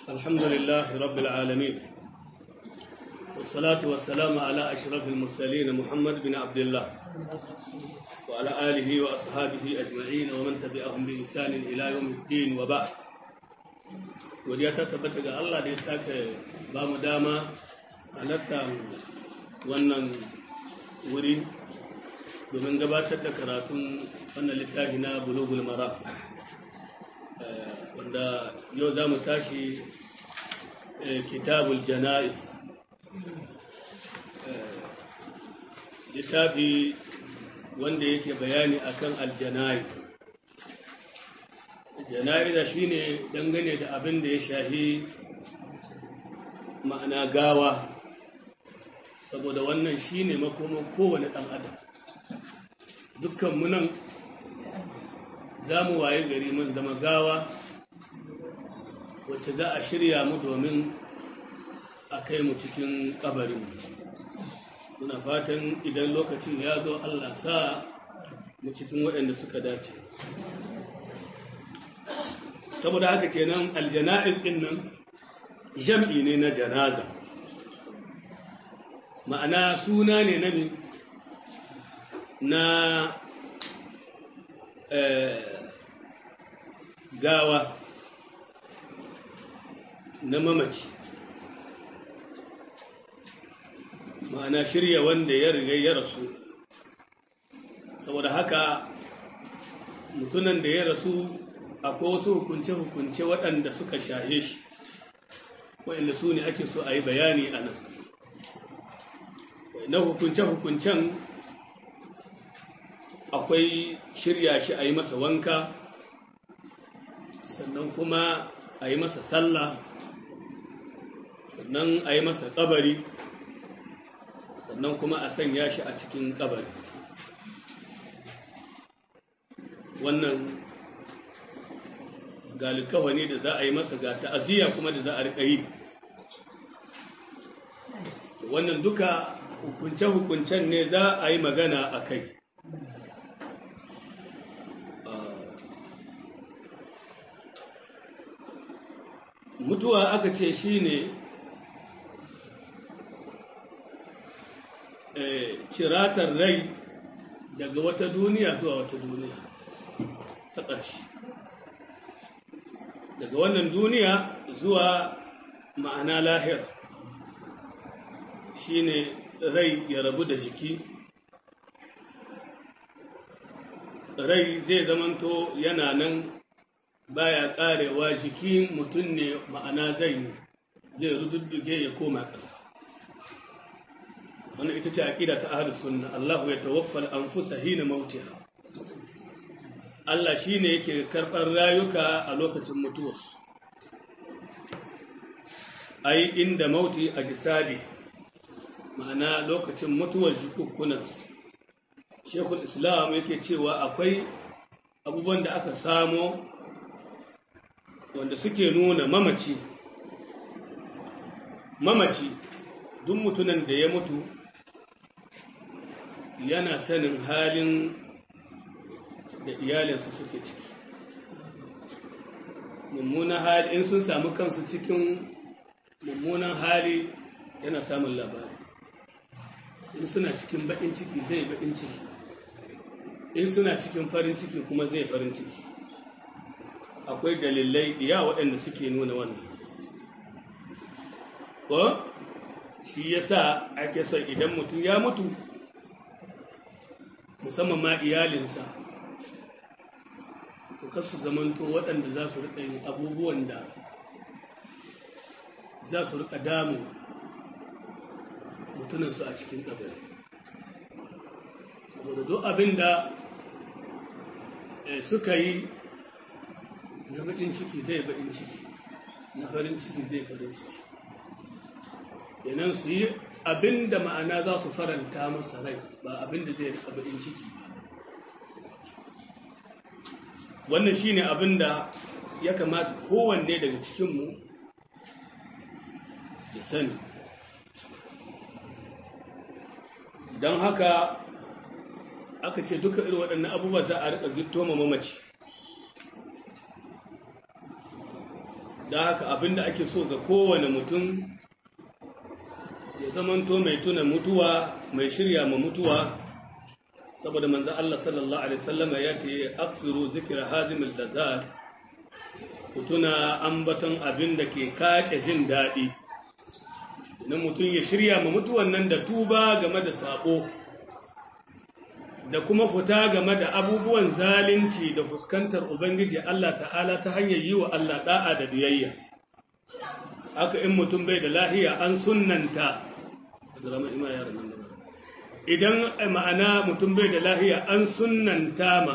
الحمد لله رب العالمين والصلاة والسلام على أشرف المرسلين محمد بن عبد الله وعلى آله وأصحابه أجمعين ومن تبعهم بإحسان إلى يوم الدين وبعد ودي تثبت ga Allah da ya sake ba mu dama halatta wannan wuri domin gabatar da karatun wannan littafi na bulugul mara wanda yau za mu tashi kitabul jana'is littafi wanda yake bayani akan aljana'is jana'iza shine dangane da abin da ya shahi ma'ana gawa saboda wannan shine makoman kowane ɗan adam dukkan munan za mu waye gari mun zama gawa wacce za a shirya mu domin a kai mu cikin kabarin muna fatan idan lokacin ya zo Allah sa mu cikin waɗanda suka dace saboda haka kenan aljana'iz ɗin nan jam'i ne na janaza ma'ana suna ne na na gawa na mamaci ma'ana shirya wanda ya riga ya rasu saboda haka mutunan da ya rasu akwai wasu hukunce-hukunce waɗanda suka shahe shi waɗanda su ne ake so a yi bayani a nan na hukunce-hukuncen akwai shirya shi a yi masa wanka sannan kuma a yi masa sallah sannan a yi masa kabari sannan kuma a sanya shi a cikin kabari wannan galikawa ne da za a yi masa ga ta'aziyya kuma da za a riƙa yi wannan duka hukunce-hukuncen ne za a yi magana a kai mutuwa aka ce shi ne ciratar rai daga wata duniya zuwa wata duniya ta ƙarshe daga wannan duniya zuwa ma'ana lahir shi ne rai ya rabu da jiki rai zai zamanto yana nan baya karewa jikin mutum ne ma'ana zai zai rududduge ya koma ƙasa wannan ita ce aqida ta ahlus sunna Allahu ya tawaffal anfusa hina mautiha Allah shine yake karɓar rayuka a lokacin mutuwarsu ai inda mauti a jisadi ma'ana lokacin mutuwar jikukkunansu shekul islam yake cewa akwai abubuwan da aka samo wanda suke nuna mamaci mamaci duk mutunan da ya mutu yana sanin halin da iyalinsa suke ciki mummunan hali in sun samu kansu cikin mummunan hali yana samun labari in suna cikin baƙin ciki zai baƙin ciki in suna cikin farin ciki kuma zai farin ciki akwai dalilai iya waɗanda suke nuna wannan ko shi yasa ake son idan mutum ya mutu musamman ma iyalinsa to kasu zamanto waɗanda za su riƙa yin abubuwan da za su riƙa damu mutunansu a cikin ƙabari saboda duk abin da suka yi na baƙin ciki zai baƙin ciki na farin ciki zai farin ciki yanan su yi abin da ma'ana za su faranta masa rai ba abin da zai rika baƙin ciki ba wannan shi ne abin da ya kamata kowanne daga cikinmu ya sani don haka aka ce duka irin waɗannan abubuwa za a riƙa gitto ma mamaci da haka abinda ake so ga kowane mutum ya zamanto mai tuna mutuwa mai shirya ma mutuwa saboda manzan Allah sallallahu Alaihi wasallama ya ce aksiru zikira hazimul lazat ku tuna ambaton abin da ke kace jin daɗi na mutum ya shirya ma mutuwan nan da tuba game da sabo da kuma fita game da abubuwan zalunci da fuskantar ubangiji Allah ta'ala ta hanyar yi wa Allah da'a da biyayya haka in mutum bai da lahiya an sunnanta idan ma'ana mutum bai da lahiya an sunnanta ma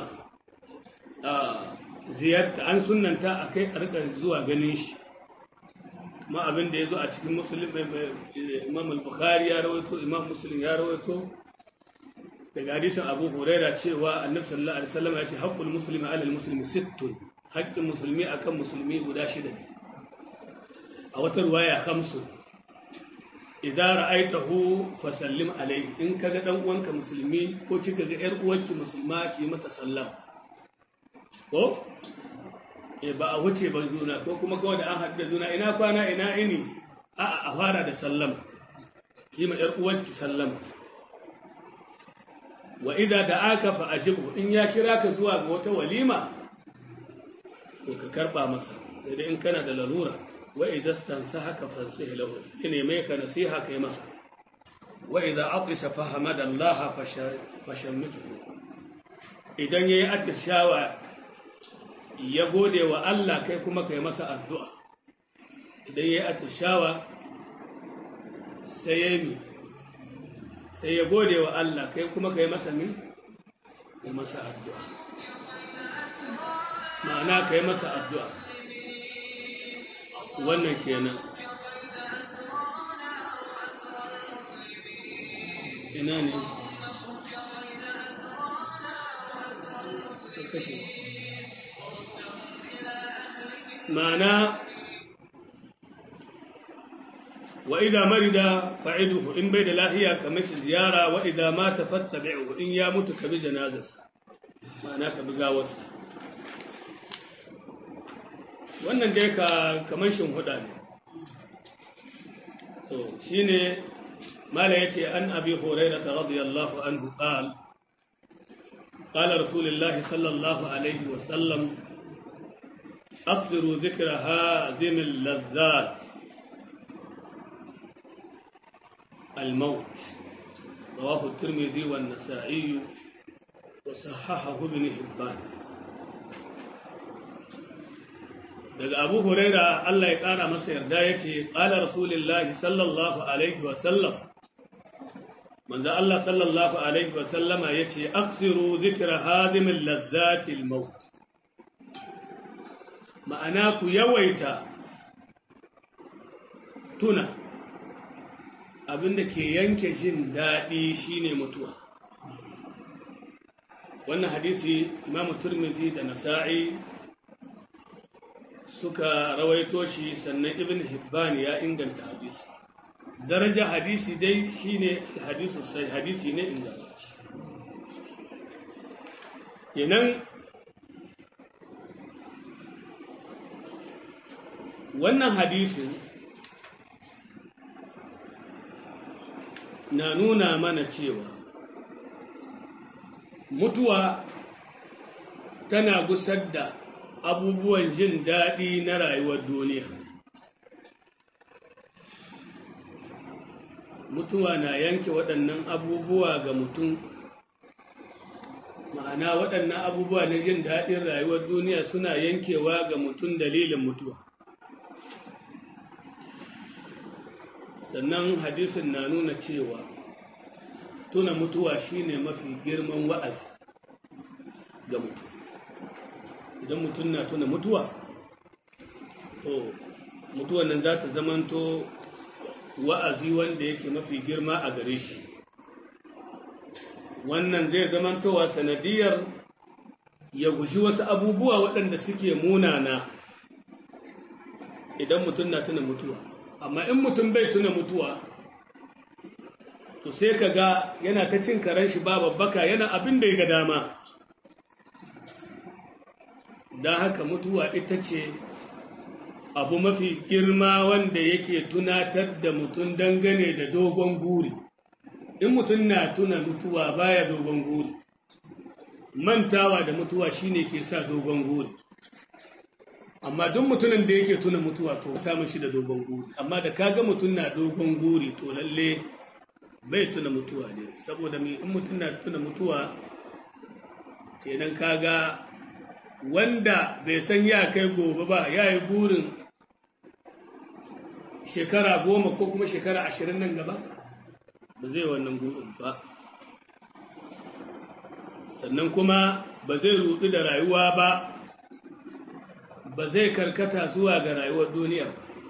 ziyarta an sunnanta a kai a rika zuwa ganin shi ma abin da ya zo a cikin musulun imam al-bukhari ya rawaito imam musulun ya rawaito daga hadisin abu huraira cewa annabi sallallahu alaihi wasallam ya ce haqqul muslimi ala al-muslimi sittun haqqin musulmi akan musulmi guda shida ne a wata ruwaya khamsun idza ra'aytahu fasallim alayhi in kaga dan uwanka musulmi ko kika ga yar uwarki musulma ki mata sallam ko e ba a wuce ba juna ko kuma kawai da an haɗu da juna ina kwana ina ini a a fara da sallam ki ma yar uwarki sallam wa idza da'aka fa ajibu in ya kira ka zuwa ga wata walima to ka karba masa sai dai in kana da lalura وإذا استنسحك فانسه له إن يميك نسيها كي مسا وإذا عطش فحمد الله فشمته إذن يأتي الشاوى يقول وألا كي كما كي مسا الدعاء إذن يأتي الشاوى سيمي سيقول وألا كي كما كي مسا من مسا الدعاء معناه كي مسا الدعاء wannan kenan ina ne kashe ma'ana wa idza marida fa'iduhu in bai da lahiya ka mashi ziyara wa idza mata fattabi'uhu in ya mutu ka bi janazarsa ma'ana ka bi gawarsa wannan dai ka kamar huda ne to shine mala yace an abi hurairah radiyallahu anhu qala qala rasulullahi sallallahu alaihi wa sallam أكثروا ذكر هذه اللذات الموت رواه الترمذي والنسائي وصححه ابن حبان daga abu huraira Allah ya ƙara masa yarda ya ce ƙala rasulullahi sallallahu alaihi wasallam manzo Allah sallallahu alaihi wasallama ya ce aksiru zikra hadimin lazzatil maut ma'ana ku yawaita tuna abinda ke yanke jin daɗi shine mutuwa wannan hadisi imamu turmizi da nasa'i suka rawaito shi sannan ibn hibban ya inganta hadisi daraja hadisi dai shine hadisi sai hadisi ne ingantacce kenan wannan hadisin na nuna mana cewa mutuwa tana gusar da abubuwan jin daɗi na rayuwar duniya mutuwa na yanke waɗannan abubuwa ga mutum ma'ana waɗannan abubuwa na jin daɗin rayuwar duniya suna yankewa ga mutum dalilin mutuwa sannan hadisin na nuna cewa tuna mutuwa shine mafi girman wa'azi ga mutum idan mutum na tuna mutuwa to mutuwan nan za ta zamanto wa'azi wanda yake mafi girma a gare shi wannan zai zamantowa sanadiyar ya guji wasu abubuwa waɗanda suke munana idan mutum na tuna mutuwa amma in mutum bai tuna mutuwa to sai ka ga yana ta cin karen shi babbaka yana abin da ya ga dama don haka mutuwa ita ce abu mafi girma wanda yake tunatar da mutum dangane da dogon guri in mutum na tuna mutuwa baya dogon guri mantawa da mutuwa shine ke sa dogon guri amma duk mutumin da yake tuna mutuwa to samun shi da dogon guri amma da kaga mutum na dogon guri to lalle bai tuna mutuwa ne saboda mai in mutum na tuna mutuwa kenan kaga wanda bai san ya kai gobe ba ya yi burin shekara goma ko kuma shekara ashirin nan gaba ba zai wannan burin ba sannan kuma ba zai rudu da rayuwa ba ba zai karkata zuwa ga rayuwar duniya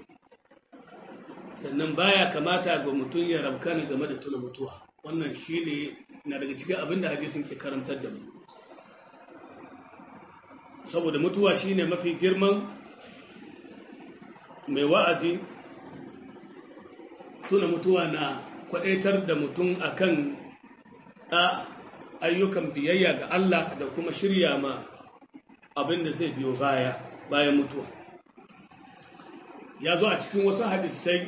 sannan baya kamata ga mutum ya rabkana game da tuna mutuwa wannan shi ne na daga cikin abin da hadisin ke karantar da mu saboda mutuwa shine mafi girman mai wa'azi tuna mutuwa na kwadaitar da mutum akan a ayyukan biyayya ga Allah da kuma shirya ma abin da zai biyo baya bayan mutuwa ya zo a cikin wasu hadisai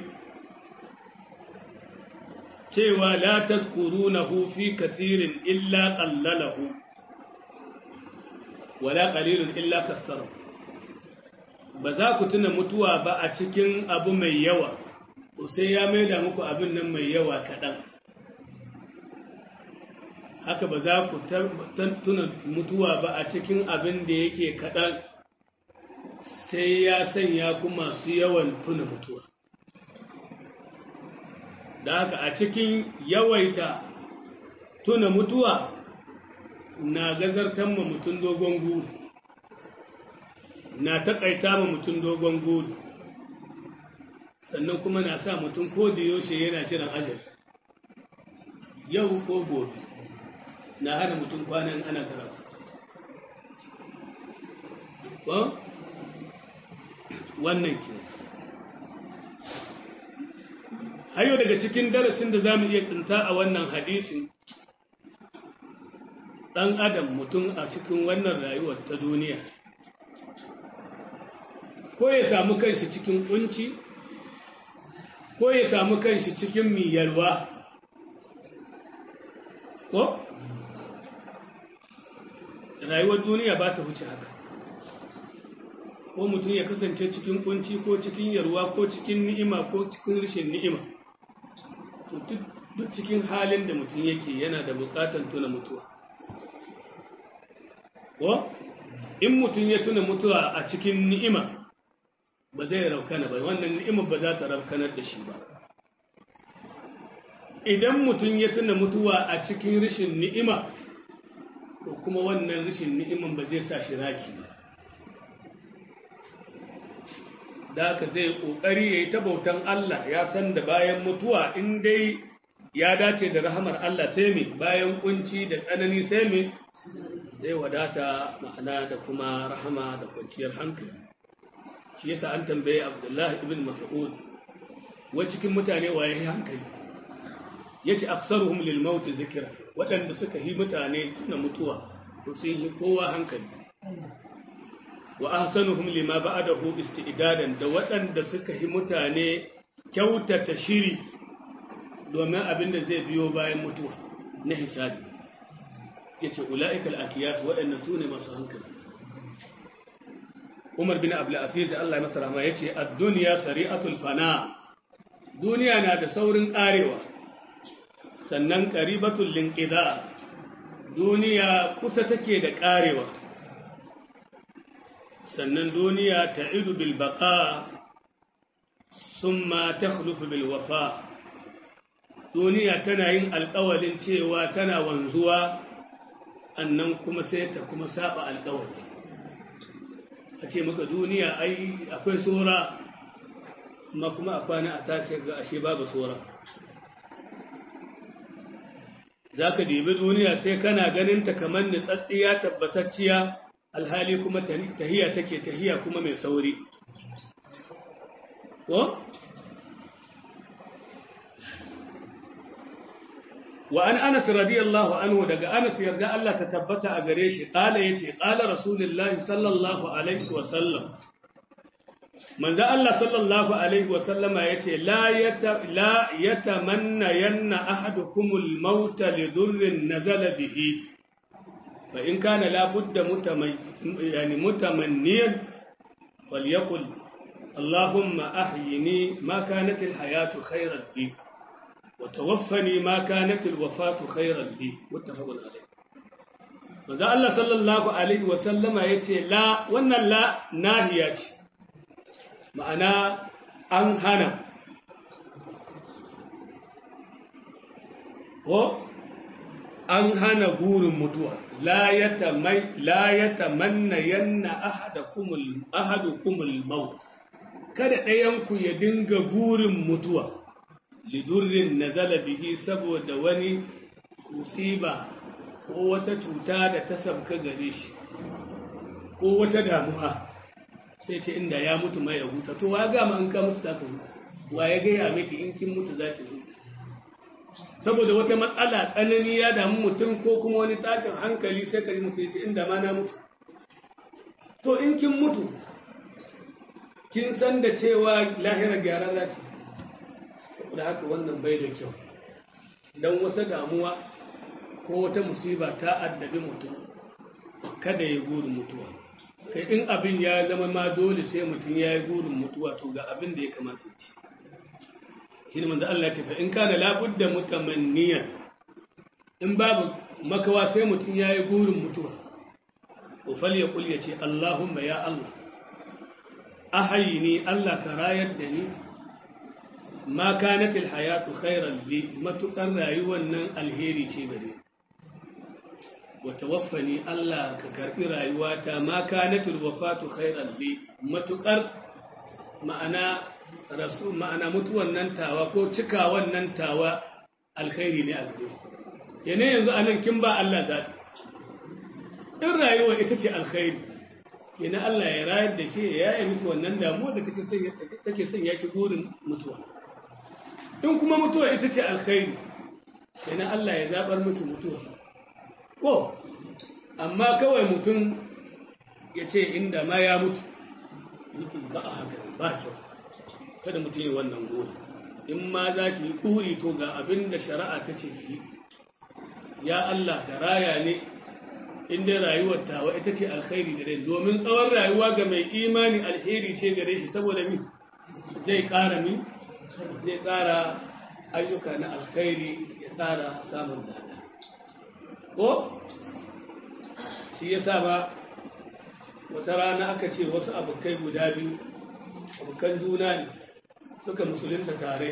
cewa la tazkurunahu fi kathirin illa qallalahu wala qalilun illa kassara ba za ku tuna mutuwa ba a cikin abu mai yawa to sai ya maida muku abin nan mai yawa kaɗan haka ba za ku tuna mutuwa ba a cikin abin da yake kaɗan sai ya sanya ku masu yawan tuna mutuwa da haka a cikin yawaita tuna mutuwa na gazartan ma mutum dogon guri na taƙaita ma mutum dogon guri sannan kuma na sa mutum ko da yaushe yana shirin ajal yau ko gobe na hana mutum kwanan ana karatu ko wannan ke hayo daga cikin darasin da za mu iya tsinta a wannan hadisin ɗan adam mutum a cikin wannan rayuwar ta duniya ko ya samu kanshi cikin kunci ko ya samu kanshi cikin miyarwa ko rayuwar duniya ba ta wuce haka ko mutum ya kasance cikin kunci ko cikin yarwa ko cikin ni'ima ko cikin rashin ni'ima duk cikin halin da mutum yake yana da bukatan tuna mutuwa ko in mutum ya tuna mutuwa a cikin ni'ima ba zai raukana ba wannan ni'ima ba za ta raukanar da shi ba idan mutum ya tuna mutuwa a cikin rashin ni'ima to kuma wannan rashin ni'iman ba zai sa shi raki ba da haka zai kokari ya yi ta bautan Allah ya san da bayan mutuwa in dai ya dace da rahamar Allah sai me bayan kunci da tsanani sai me sai wadata ma'ana da kuma rahama da kwanciyar hankali shi yasa an tambaye Abdullah ibn Mas'ud wa cikin mutane waye hankali yace aksaruhum lil maut zikra wadanda suka yi mutane tuna mutuwa to sun yi kowa hankali wa ahsanuhum lima ba'dahu isti'dadan da wadanda suka yi mutane kyautata shiri domin abin da zai biyo bayan mutuwa na hisabi yace ulaikal akiyas wadannan sune masu hankali Umar bin Abdul Aziz da Allah ya masa rahama yace ad-dunya sari'atul fana duniya na da saurin karewa sannan qaribatul linqida duniya kusa take da karewa sannan duniya ta'idu bil baqa summa takhlufu bil wafa duniya tana yin alƙawalin cewa tana wanzuwa annan kuma sai ta kuma saba alƙawari a ce maka duniya ai akwai tsora amma kuma a kwana a tashi ga ashe babu tsora za ka dibi duniya sai kana ganin ta kamar nitsatsiya tabbatacciya alhali kuma tahiya take tahiya kuma mai sauri ko? wa an anas radiyallahu anhu daga anas yarda Allah ta tabbata a gare shi kala yace kala rasulullahi sallallahu alaihi wa sallam manzo Allah sallallahu alaihi wa sallama yace la yata la yatamanna yanna ahadukumul maut li durrin nazala bihi fa in kana la budda mutamay yani mutamanniyan falyaqul اللهم أحيني ما كانت الحياة خيرا لي وتوفني ما كانت الوفاة خيرا لي متفق عليه manzo Allah sallallahu alaihi wa sallama yace la wannan la nahiya ce ma'ana an hana ko an hana gurin mutuwa la yatamai la yatamanna yanna ahadakumul ahadukumul maut kada ɗayanku ya dinga gurin mutuwa lidurrin nazala bihi saboda wani musiba ko wata cuta da ta sabka gare shi ko wata damuwa sai ce inda ya mutu mai ya huta to wa gama in ka mutu za ka huta wa ya gaya miki in kin mutu za ki huta saboda wata matsala tsanani ya damu mutum ko kuma wani tashin hankali sai ka ji mutu ya ce inda ma na mutu to in kin mutu kin san da cewa lahirar gyara za ce saboda haka wannan bai da kyau don wata damuwa ko wata musiba ta addabi mutum kada ya gurin mutuwa kai in abin ya zama ma dole sai mutum ya yi gurin mutuwa to ga abin da ya kamata ya ci shi ne manzo Allah ce fa in kana labudda mutamanniyan in babu makawa sai mutum ya yi gurin mutuwa ko fal ya kul ya ce Allahumma ya Allah ahayini Allah ka rayar da ni ma kanatil hayatu khairan li matukar rayuwar nan alheri ce gare wa tawaffani Allah ka karbi rayuwata ma kanatul wafatu khairan li matukar ma'ana rasul ma'ana mutuwan nan tawa ko cika wannan tawa alkhairi ne a gare yana yanzu anan kin ba Allah zati in rayuwa ita ce alkhairi kenan Allah ya rayar da ke ya yi miki wannan damuwa da take son ya ki burin mutuwa in kuma mutuwa ita ce alkhairi kenan Allah ya zabar miki mutuwa ko amma kawai mutum ya ce inda ma ya mutu ba a haka ba kyau kada mutum yi wannan gori in ma za ki yi kuri to ga abin da shari'a ta ce ki ya Allah da raya ne inda rayuwar tawa ita ce alkhairi gare domin tsawon rayuwa ga mai imani alheri ce gare shi saboda mi zai ƙara mi zai ƙara ayyuka na alkhairi ya ƙara samun dada ko shi ya sa ba wata rana aka ce wasu abokai guda biyu abokan juna ne suka musulunta tare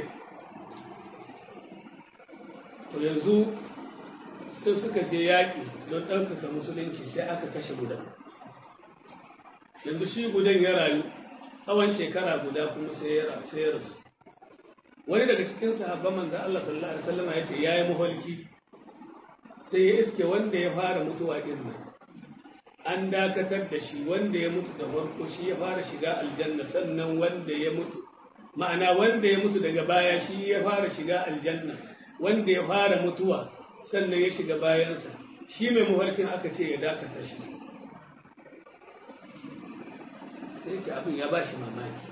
to yanzu sai suka je yaƙi don ɗaukaka musulunci sai aka kashe gudan yanzu shi gudan ya rayu tsawon shekara guda kuma sai ya rasu wani daga cikin sahabban manzan Allah sallallahu Alaihi wasallama ya ce ya yi maholki sai ya iske wanda ya fara mutuwa ɗin nan an dakatar da shi wanda ya mutu da farko shi ya fara shiga aljanna sannan wanda ya mutu ma'ana wanda ya mutu daga baya shi ya fara shiga aljanna wanda ya fara mutuwa sannan ya shiga bayansa shi mai mafarkin aka ce ya dakata shi sai ce abin ya ba shi mamaki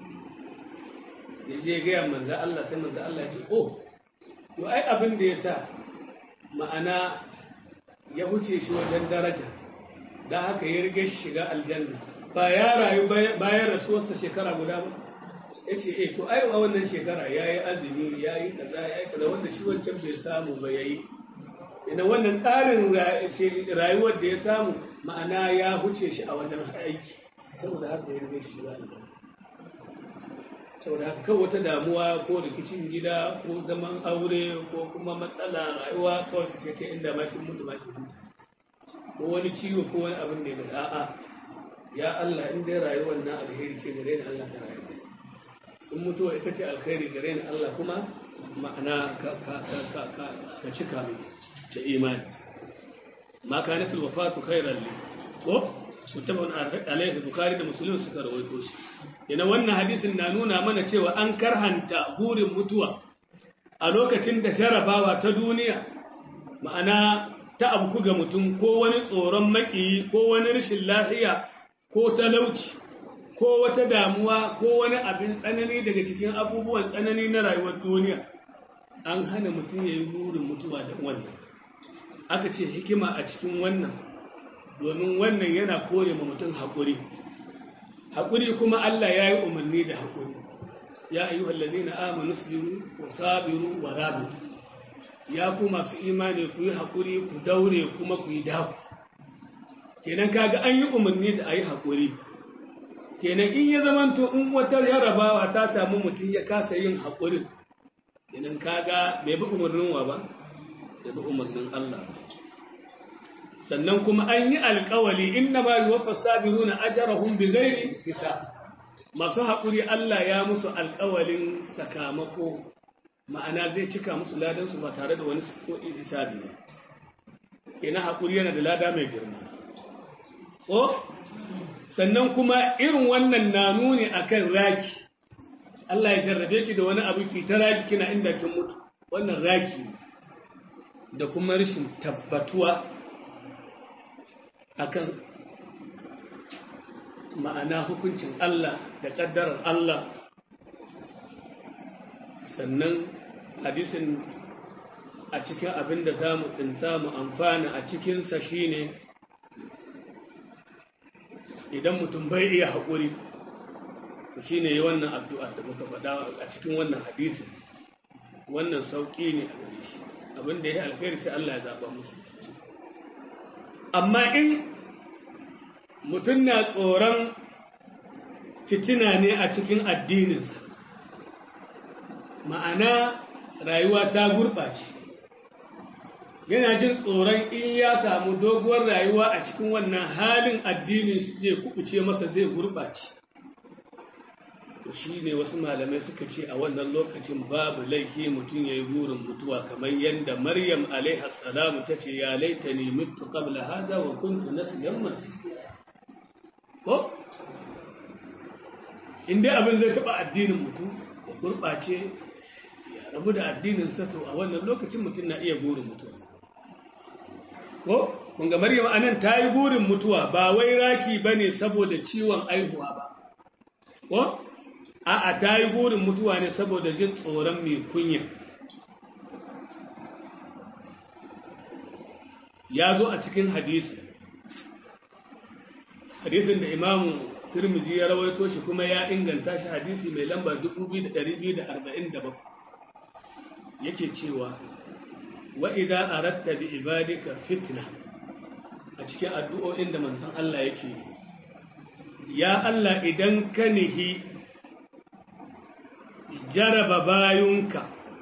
ya je gaya manza Allah sai manza Allah ya ce oh to ai abin da ya sa ma'ana ya huce shi wajen daraja da haka ya rige shi shiga aljanna ba ya rayu bayan rasuwarsa shekara guda ba ya ce eh to ai a wannan shekara ya yi azumi ya yi kaza ya yi kaza wanda shi wancan bai samu ba ya yi ina wannan ƙarin rayuwar da ya samu ma'ana ya huce shi a wajen aiki saboda haka ya rige shi ba saboda haka kan wata damuwa ko rikicin gida ko zaman aure ko kuma matsala rayuwa kawai sai kai inda makin mutu makin mutu ko wani ciwo ko wani abin da ya a'a ya Allah in dai rayuwar na alheri ce gare ni Allah ta rayu in mutuwa ita ce alkhairi gare ni Allah kuma ma'ana ka ka ka ka ka ka cika mai da imani ma kanat alwafatu khairan li ko mutabun alaihi bukhari da muslim suka rawaito shi yana wannan hadisin na nuna mana cewa an karhanta gurin mutuwa a lokacin da jarabawa ta duniya ma'ana ta abu ga mutum ko wani tsoron makiyi ko wani rashin lafiya ko talauci ko wata damuwa ko wani abin tsanani daga cikin abubuwan tsanani na rayuwar duniya an hana mutum ya yi burin mutuwa da wannan aka ce hikima a cikin wannan domin wannan yana kore ma mutum haƙuri haƙuri kuma Allah ya yi umarni da haƙuri ya ayi wallazi na amanu sabiru wa sabiru wa rabitu ya ku masu imani ku yi haƙuri ku daure kuma ku yi daku kenan kaga an yi umarni da a yi haƙuri kenan in ya zamanto in wata yarabawa ta samu mutum ya kasa yin haƙurin kenan kaga bai bi umarnin wa ba bai bi umarnin Allah sannan kuma an yi alƙawali inna ma yuwaffa sabiruna ajrahum bighairi hisab masu haƙuri Allah ya musu alƙawalin sakamako ma'ana zai cika musu ladan su ba tare da wani hisabi ba kenan haƙuri yana da lada mai girma ko sannan kuma irin wannan na nuni akan raki Allah ya jarrabe ki da wani abu ki ta raki kina inda kin mutu wannan raki da kuma rashin tabbatuwa akan ma'ana hukuncin Allah da ƙaddarar Allah sannan hadisin a cikin abin da za mu tsinta mu amfana a cikinsa shine idan mutum bai iya haƙuri to shine yi wannan addu'a da muka faɗa a cikin wannan hadisin wannan sauƙi ne a gare shi abin da ya alkhairi sai Allah ya zaɓa musu amma in mutum na tsoron fitina ne a cikin addininsa ma'ana rayuwa ta gurɓace yana jin tsoron in ya samu doguwar rayuwa a cikin wannan halin addinin shi zai kubuce masa zai gurɓace to shi ne wasu malamai suka ce a wannan lokacin babu laifi mutum ya yi burin mutuwa kamar yadda maryam alaihassalamu ta ce ya laita ne mutu qabla haza wa kuntu nasiyan masira ko in dai abin zai taɓa addinin mutum ya gurɓace ya rabu da addinin sato a wannan lokacin mutum na iya burin mutuwa ko kunga maryam anan ta yi burin mutuwa ba wai raki ba ne saboda ciwon aihuwa ba ko a'a ta yi burin mutuwa ne saboda jin tsoron mai kunya ya zo a cikin hadisi hadisin da imamu turmiji ya rawaito shi kuma ya inganta shi hadisi mai lamba 2247 yake cewa wa idan aratta bi ibadika fitna a cikin addu'o'in da manzon Allah yake ya Allah idan ka nihi jaraba bayunka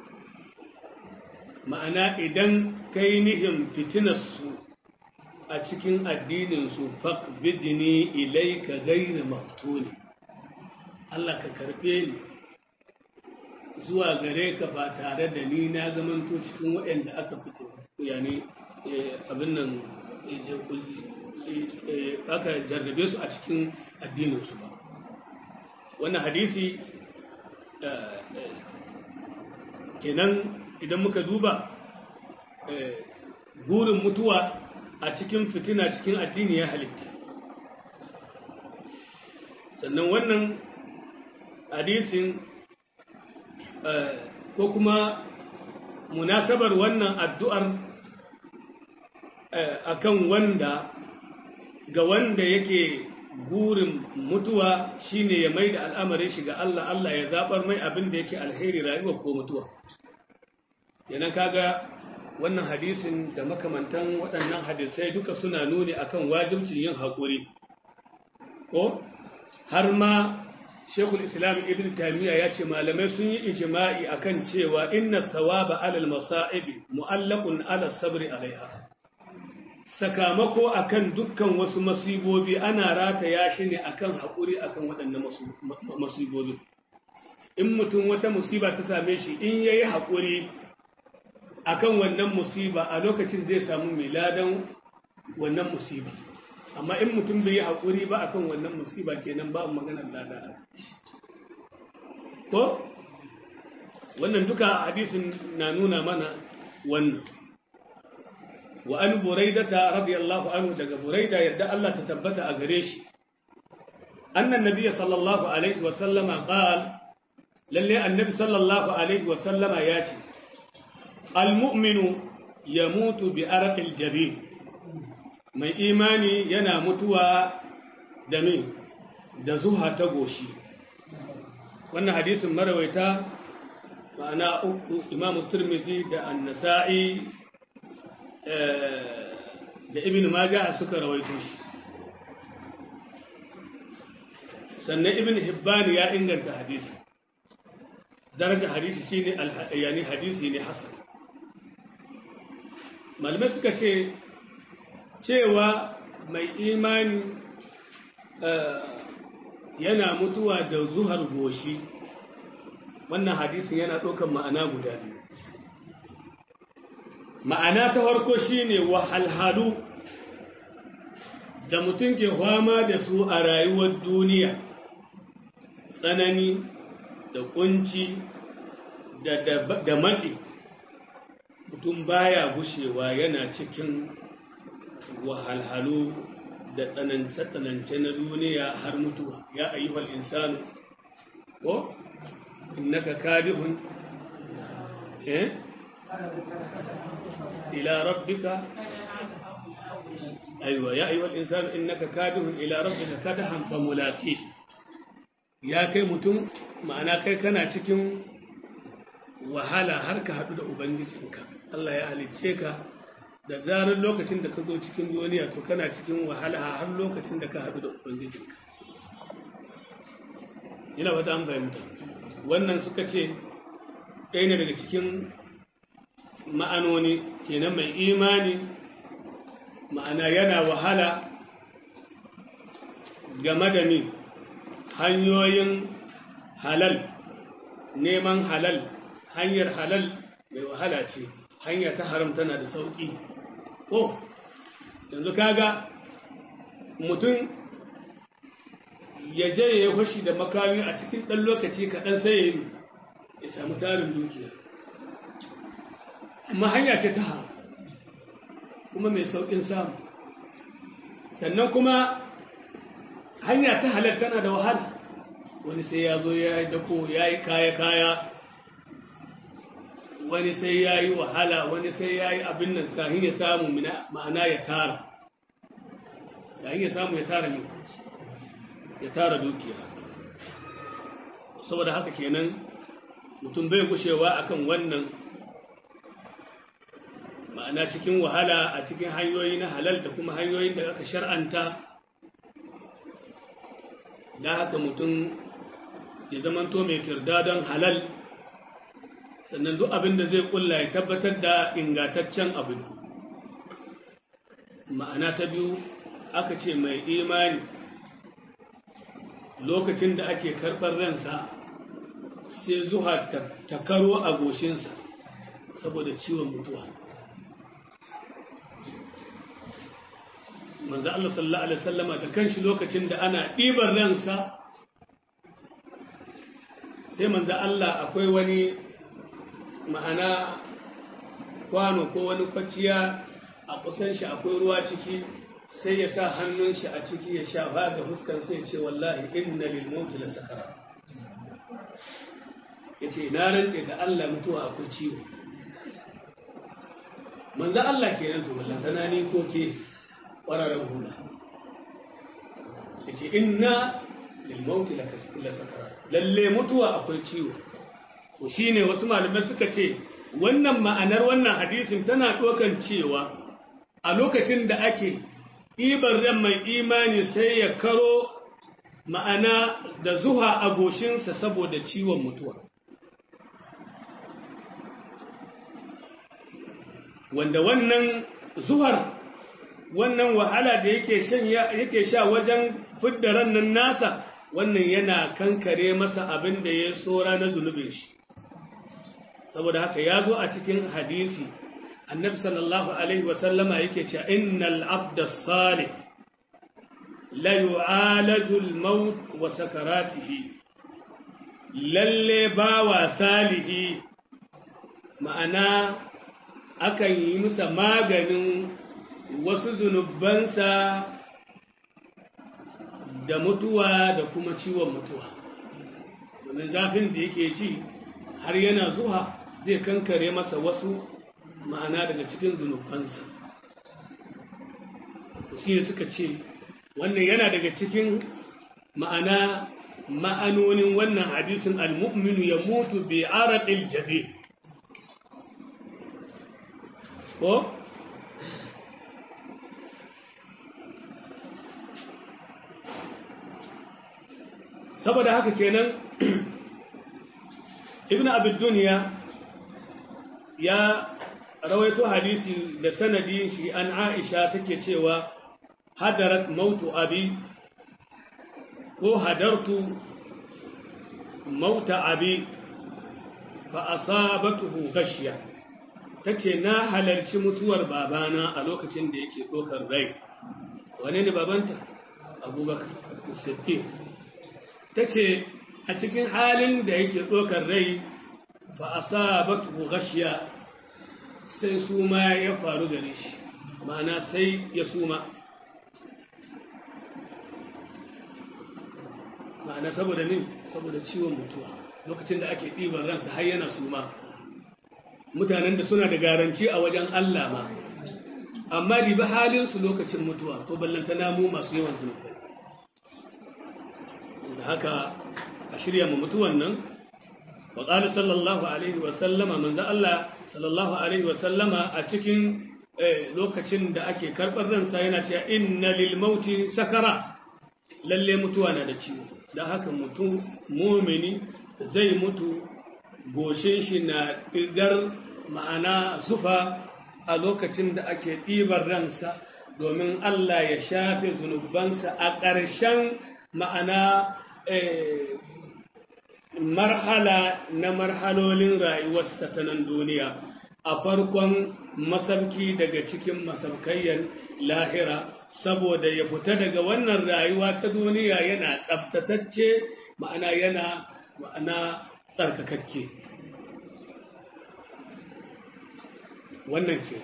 ma'ana idan kai nihin fitinarsu a cikin addininsu faqbidni ilayka ghayra maftuni Allah ka karbe ni zuwa gare ka ba tare da ni na zamanto cikin waɗanda aka fito yani abin nan aka jarrabe su a cikin addininsu ba wannan hadisi kenan idan muka duba burin mutuwa a cikin fitina cikin addini ya halitta sannan wannan hadisin ko kuma munasabar wannan addu'ar akan wanda ga wanda yake burin mutuwa shine ya mai da al'amarin shi ga Allah Allah ya zabar mai abin da yake alheri rayuwa ko mutuwa yana kaga wannan hadisin da makamantan waɗannan hadisai duka suna nuni akan wajibcin yin haƙuri ko har ma shekul islam ibn tamiya ya ce malamai sun yi ijima'i akan cewa inna thawaba alal masa'ibi mu'allaqun ala sabri alaiha sakamako akan dukkan wasu masibobi ana rataya shi ne akan haƙuri akan waɗannan masibobi in mutum wata musiba ta same shi in yayi haƙuri akan wannan musiba a lokacin zai samu miladan wannan musiba amma in mutum bai yi haƙuri ba akan wannan musiba kenan ba maganar lada ko wannan duka hadisin na nuna mana wannan wa an buraidata radiyallahu anhu daga buraida yadda Allah ta tabbata a gare shi annan nabiyyi sallallahu alaihi wa sallama qala lalle annabi sallallahu alaihi wa sallama ya ce almu'minu yamutu bi arqil jabin mai imani yana mutuwa da me da zuha ta goshi wannan hadisin marawaita ma'ana uku imamu turmizi da annasa'i da ibn majah suka rawaito shi sannan ibn hibban ya inganta hadisi daraja hadisi shine yani hadisi ne hasan malamai suka ce cewa mai imani yana mutuwa da zuhar goshi wannan hadisin yana ɗaukar ma'ana guda biyu ma'ana ta farko shine wahalhalu da mutum ke fama da su a rayuwar duniya tsanani da kunci da matsi mutum baya gushewa yana cikin wahalhalu da tsanance-tsanance na duniya har mutuwa ya ayyuhal insanu ko innaka kadihun eh ila rabbika aiwa ya ayyuhal insanu innaka kadihun ila rabbika kadahan famulaqi ya kai mutum ma'ana kai kana cikin wahala har ka haɗu da ubangijinka Allah ya halicce ka da zarar lokacin da ka zo cikin duniya to kana cikin wahala har lokacin da ka haɗu da ubangijinka ina wata an fahimta wannan suka ce ɗaya ne daga cikin ma'anoni kenan mai imani ma'ana yana wahala game da ni hanyoyin halal neman halal hanyar halal mai wahala ce hanya ta haram tana da sauƙi ko yanzu kaga mutum ya je ya yi fashi da makami a cikin ɗan lokaci kaɗan sai ya yi ya samu tarin dukiya amma hanya ce ta haram kuma mai sauƙin samu sannan kuma hanya ta halar tana da wahala wani sai ya zo ya yi dako ya yi kaya-kaya wani sai ya yi wahala wani sai ya yi abin nan sahin ya samu ma'ana ya tara yayin ya samu ya tara ne ya tara dukiya saboda haka kenan mutum bai gushewa akan wannan ma'ana cikin wahala a cikin hanyoyi na halal da kuma hanyoyin da aka shar'anta da haka mutum ya zamanto mai kirda don halal sannan duk abin da zai kulla ya tabbatar da ingataccen abin ma'ana ta biyu aka ce mai imani lokacin da ake karɓar ransa sai zuwa ta karo a goshinsa saboda ciwon mutuwa manzo Allah sallallahu alaihi wasallama da kanshi lokacin da ana ɗibar ransa sai manzo Allah akwai wani ma'ana kwano ko wani kwaciya a kusan shi akwai ruwa ciki sai ya sa hannun shi a ciki ya shafa ga fuskar sai ce wallahi inna lil mauti la sakara yace na rantse da Allah mutuwa akwai ciwo manzo Allah kenan to ballantana ni ko ke ƙwararren hula sai ce inna lilmauti la sakara lalle mutuwa akwai ciwo ko shine wasu malamai suka ce wannan ma'anar wannan hadisin tana ɗaukan cewa a lokacin da ake ɗibar ran mai imani sai ya karo ma'ana da zuha a goshinsa saboda ciwon mutuwa wanda wannan zuhar wannan wahala da yake shan yake sha wajen fidda rannan nasa wannan yana kankare masa abin da ya tsora na zunubin shi saboda haka ya zo a cikin hadisi annabi sallallahu alaihi wasallama yake cewa innal abda salih la yu'alaju al-maut wa sakaratihi lalle bawa salihi ma'ana akan yi musa maganin wasu zunubansa da mutuwa da kuma ciwon mutuwa wannan zafin da yake ci har yana zuwa zai kankare masa wasu ma'ana daga cikin zunubansa shi suka ce wannan yana daga cikin ma'ana ma'anonin wannan hadisin al-mu'minu ya mutu bi araqil jabin ko saboda haka kenan ibn abid duniya ya rawaito hadisi da sanadi shi an aisha take cewa hadarat mautu abi ko hadartu mauta abi fa asabatuhu ghashiya tace na halarci mutuwar babana a lokacin da yake dokar rai wane ne babanta abubakar siddiq tace a cikin halin da yake dokar rai fa asabatuhu ghashiya sai suma ya faru gare shi ma'ana sai ya suma ma'ana saboda min saboda ciwon mutuwa lokacin da ake ɗiban ransa har yana suma mutanen da suna da garanci a wajen Allah ma amma ribi halinsu lokacin mutuwa to ballanta namu masu yawan zunubai da haka a shirya mu mutuwan nan wa qala sallallahu alaihi wa sallama manzo Allah sallallahu alaihi wa sallama a cikin lokacin da ake karɓar ransa yana cewa inna lil mauti sakara lalle mutuwa na da ciwo da haka mutum mumini zai mutu goshin shi na ɗigar ma'ana zufa a lokacin da ake ɗibar ransa domin Allah ya shafe zunubansa a ƙarshen ma'ana marhala na marhalolin rayuwarsa ta nan duniya a farkon masauki daga cikin masaukayyar lahira saboda ya fita daga wannan rayuwa ta duniya yana tsabtatacce ma'ana yana ma'ana tsarkakakke wannan ce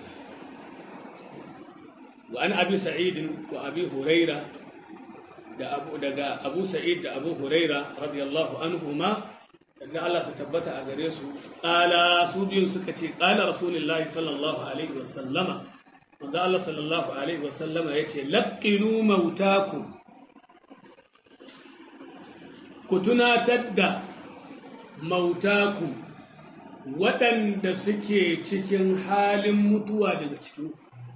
wa an abi sa'idin wa abi huraira da abu daga abu sa'id da abu huraira radiyallahu anhuma da Allah ta tabbata a gare su qala su biyun suka ce qala rasulullahi sallallahu alaihi wa sallama manzo Allah sallallahu alaihi wa sallama yace laqinu mautakum ku tunatar da mautaku waɗanda suke cikin halin mutuwa daga cikin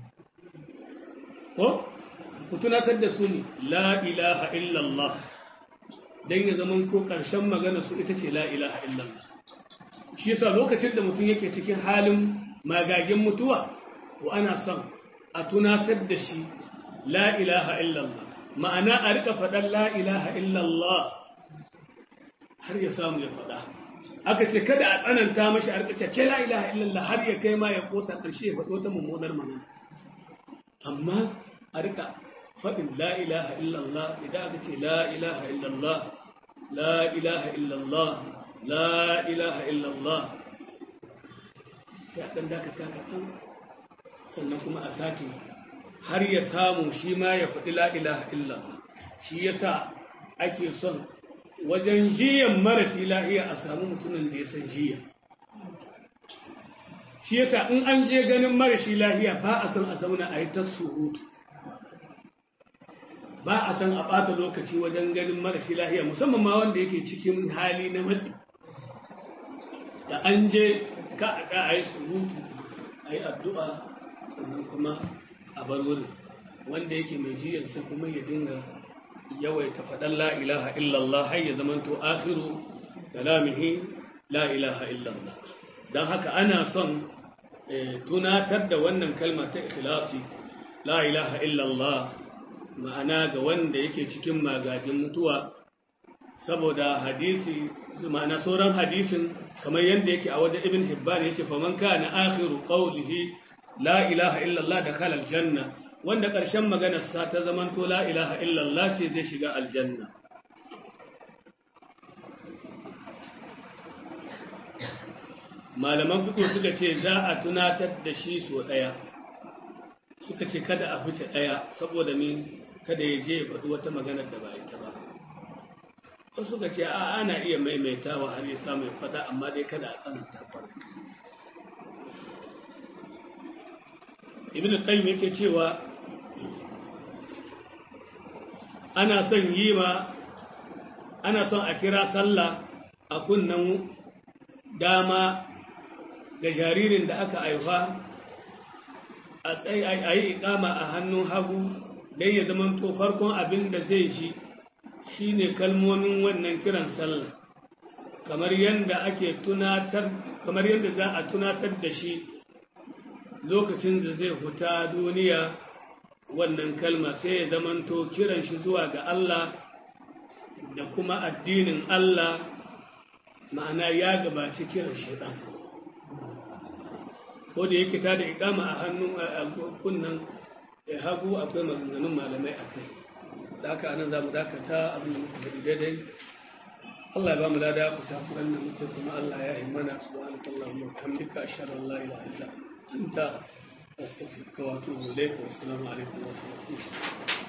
ko ku tunatar da su ne la ilaha illallah don ya zaman ko ƙarshen magana su ita ce la ilaha illallah shi yasa lokacin da mutum yake cikin halin magagin mutuwa to ana son a tunatar da shi la ilaha illallah ma'ana a rika faɗan la ilaha illallah har ya samu ya faɗa aka ce kada a tsananta mashi a rika ce la ilaha illallah har ya kai ma ya kosa ƙarshe ya faɗo ta mummunar magana amma a rika faɗin la ilaha illallah idan aka ce la ilaha illallah la ilaha illallah la ilaha illallah sai a ɗan dakata kaɗan sannan kuma a sake har ya samu shi ma ya faɗi la ilaha illallah shi yasa ake son wajen jiyan marasi lahiya a samu mutumin da ya san jiya shi yasa in an je ganin marashi lahiya ba a san a zauna a yi ta surutu ba a san a ɓata lokaci wajen ganin marashi lahiya musamman ma wanda yake cikin hali na matsi da an je ka a ka a yi surutu a yi addu'a sannan kuma a bar wurin wanda yake mai jiyarsa kuma ya dinga yawaita faɗan la ilaha illallah har ya zamanto akhiru kalamihi la ilaha illallah don haka ana son tunatar da wannan kalma ta ikhlasi la ilaha illallah ma'ana ga wanda yake cikin magajin mutuwa saboda hadisi ma'ana sauran hadisin kamar yadda yake a wajen ibn hibban yace faman kana akhiru qawlihi la ilaha illallah dakhala aljanna wanda ƙarshen maganarsa ta zamanto la ilaha illallah ce zai shiga aljanna malaman fito suka ce za a tunatar da shi so ɗaya suka ce kada a fice ɗaya saboda ni kada ya je ya faɗi wata maganar da ba ita ba wasu suka ce a ana iya maimaitawa har ya samu ya fada amma dai kada a tsananta kwarai ibn qayyim yake cewa ana son yi ma ana son a kira sallah a kunnan dama ga jaririn da aka haifa a yi ikama a hannun hagu don ya zama to farkon abin da zai shi shine kalmomin wannan kiran sallah kamar yadda ake tunatar kamar yadda za a tunatar da shi lokacin da zai fita duniya wannan kalma sai ya zamanto kiran shi zuwa ga Allah da kuma addinin Allah ma'ana ya gabaci kiran shaitan ko da yake ta da ikama a hannun kunnan hagu akwai maganganun malamai a kai da haka anan za mu dakata abin da muka faɗi daidai Allah ya ba mu lada ku samu wannan muke kuma Allah ya himmana subhanakallahumma wa bihamdika ashhadu an la ilaha illa anta أستغفرك وأتوب إليك والسلام عليكم ورحمة الله